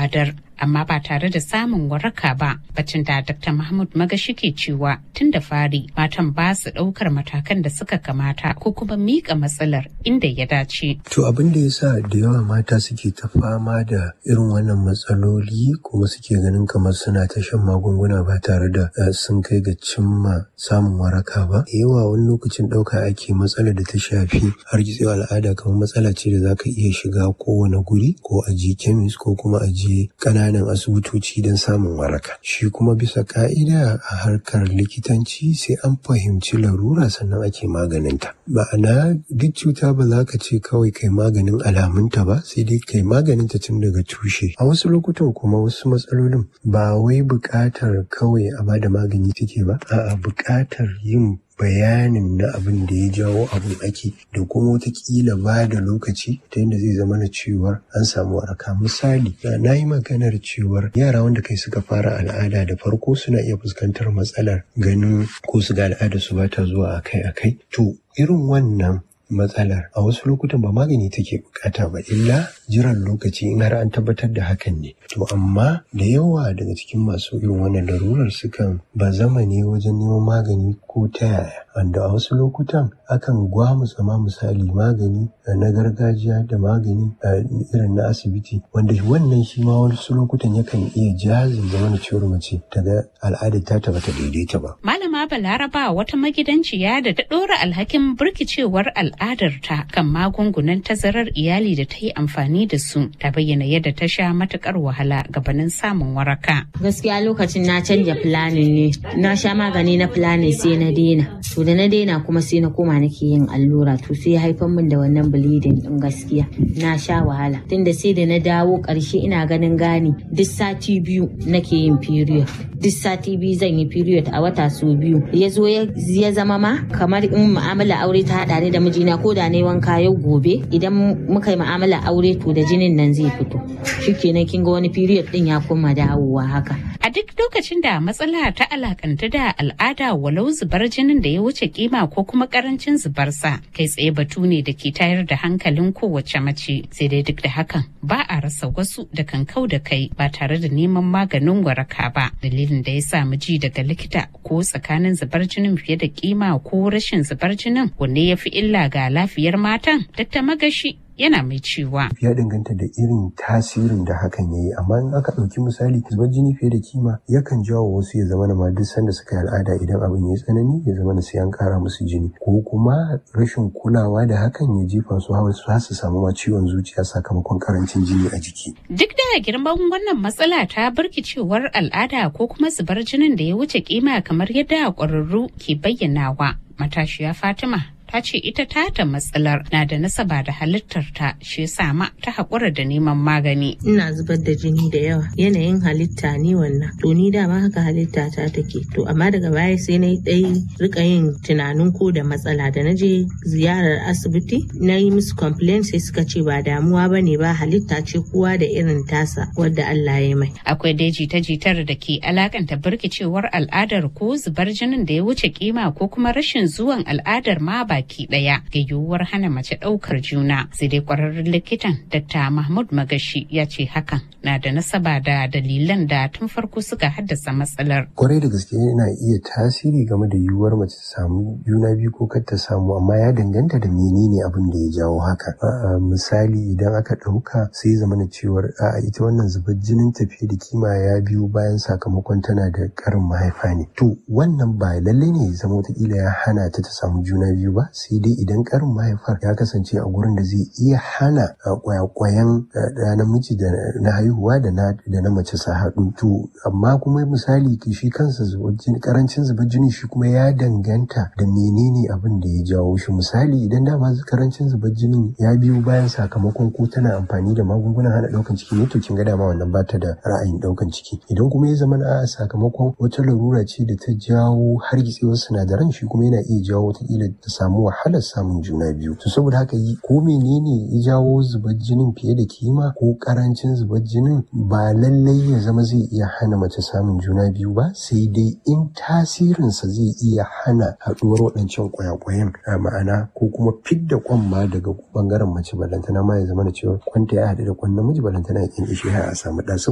al'adar amma ba tare da samun waraka ba bacin da dr mahmud magashi ke cewa tun da fari matan ba su ɗaukar matakan da suka kamata ko kuma miƙa matsalar inda ya dace. to abin da ya sa da yawa mata suke ta fama da irin wannan matsaloli kuma suke ganin kamar suna ta shan magunguna ba tare da sun kai ga cimma samun waraka ba yawa wani lokacin ɗauka ake matsalar da ta shafi har gitsewa al'ada kamar matsala ce da za ka iya shiga kowane guri ko a je kemis ko kuma a je ƙananan asibitoci don samun waraka shi kuma bisa ka'ida a harkar likitanci sai an fahimci larura sannan ake maganinta ma'ana duk cuta ba za ka ce kawai kai maganin alamunta ba sai dai kai maganinta tun daga tushe a wasu lokutan kuma wasu matsalolin ba wai buƙatar kawai a bada magani take ba a'a buƙatar yin bayanin na abin da ya jawo abin ake da kuma watakila ba da lokaci ta yadda zai zama na cewar an samu waraka misali na yi maganar cewar yara wanda kai suka fara al'ada da farko suna iya fuskantar matsalar ganin ko su ga al'ada su ba ta zuwa akai-akai to irin wannan matsalar a wasu lokutan ba magani take bukata ba illa jiran lokaci in har an tabbatar da hakan ne to amma da yawa daga cikin masu irin wannan larurar sukan ba zama ne wajen neman magani ko ta yaya wanda a wasu lokutan akan gwamutsa ma misali magani na gargajiya da magani irin na asibiti wanda wannan shi ma wasu lokutan yakan iya jazin zama na ciwon mace daga al'adar ta taba ta daidaita ba. Malama Balaraba wata magidanciya da ta ɗora alhakin birkicewar al'adarta kan magungunan tazarar iyali da ta yi amfani da su ta bayyana yadda ta sha matukar wahala gabanin samun waraka. Gaskiya lokacin na canja planin ne na sha magani na planin sai na daina to da na daina kuma sai na koma nake yin allura to sai ya haifar min da wannan bleeding din gaskiya na sha wahala tunda sai da na dawo karshe ina ganin gani duk sati biyu nake yin period duk sati biyu zan yi period a wata su biyu ya zo ya zama ma kamar in mu'amala aure ta haɗa ni da mijina ko da na yi wanka yau gobe idan muka yi mu'amala aure to da jinin nan zai fito shikenan kin ga wani period din ya koma dawowa haka a duk lokacin da matsala ta alakanta da al'ada walau zubar jinin da ya wuce kima ko kuma karancin zubarsa kai tsaye batu ne da ke tayar da hankalin kowace mace sai dai duk da hakan ba a rasa wasu da kan kau da kai ba tare da neman maganin waraka ba dalilin da ya sa ji daga likita ko tsakanin zubar jinin fiye da kima ko rashin zubar jinin wanne ya fi illa ga lafiyar matan dr magashi yana mai cewa. Ya danganta da irin tasirin da hakan ya yi, amma in aka ɗauki misali zubar jini fiye da kima yakan jawo wasu ya zama ma duk sanda suka yi al'ada idan abin ya tsanani ya zama sai an ƙara musu jini ko kuma rashin kulawa da hakan ya jefa su hawa su su samu ma ciwon zuciya sakamakon karancin jini a jiki. Duk da girman wannan matsala ta birkicewar al'ada ko kuma zubar jinin da ya wuce kima kamar yadda ƙwararru ke bayyanawa matashiya Fatima ta ce ita tata matsalar na da nasaba da halittar ta shi yasa ma ta haƙura da neman magani. Ina zubar da jini da yawa yanayin halitta ni wannan to ni dama haka halitta ta take to amma daga baya sai na dai rika yin tunanin ko da matsala da na je ziyarar asibiti na yi musu complain sai suka ce ba damuwa ba ne ba halitta ce kowa da irin tasa wadda Allah ya mai. Akwai dai jita-jitar da ke alakanta birkicewar al'adar ko zubar jinin da ya wuce kima ko kuma rashin zuwan al'adar ma ba baki daya ga yiwuwar hana mace daukar juna sai dai kwararren likitan dr mahmud magashi ya ce hakan na da nasaba da dalilan da tun farko suka haddasa matsalar kwarai da gaske yana iya tasiri game da yiwuwar mace ta samu juna biyu ko kar ta samu amma ya danganta da menene abin da ya jawo haka misali idan aka dauka sai zama na cewar a ita wannan zubar jinin tafiye da kima ya biyu bayan sakamakon tana da karin mahaifa ne to wannan ba lallai ne ya zama wataƙila ya hana ta ta samu juna biyu ba sai dai idan karin mahaifar ya kasance a gurin da zai iya hana kwayakwayan da namiji da na haihuwa da na da na mace sa haɗu to amma kuma misali shi kansa karancin zubar jini shi kuma ya danganta da menene abin da ya jawo shi misali idan dama karancin zubar jinin ya biyo bayan sakamakon ko tana amfani da magungunan hana ɗaukan ciki ne to kin ga dama wannan bata da ra'ayin ɗaukan ciki idan kuma ya zama a sakamakon wata larura ce da ta jawo hargitsewar sinadaran shi kuma yana iya jawo wataƙila ta samu wahalar samun juna biyu to saboda haka yi ko menene ya jawo zubar jinin fiye da kima ko karancin zubar jinin ba lallai ya zama zai iya hana mace samun juna biyu ba sai dai in tasirinsa zai iya hana haɗuwar waɗancan kwayakwayan a ma'ana ko kuma fidda kwan ma daga bangaren mace balantana ma ya zama da cewa kwanta ya haɗu da kwan namiji balantana ya kyan ishe a samu ɗa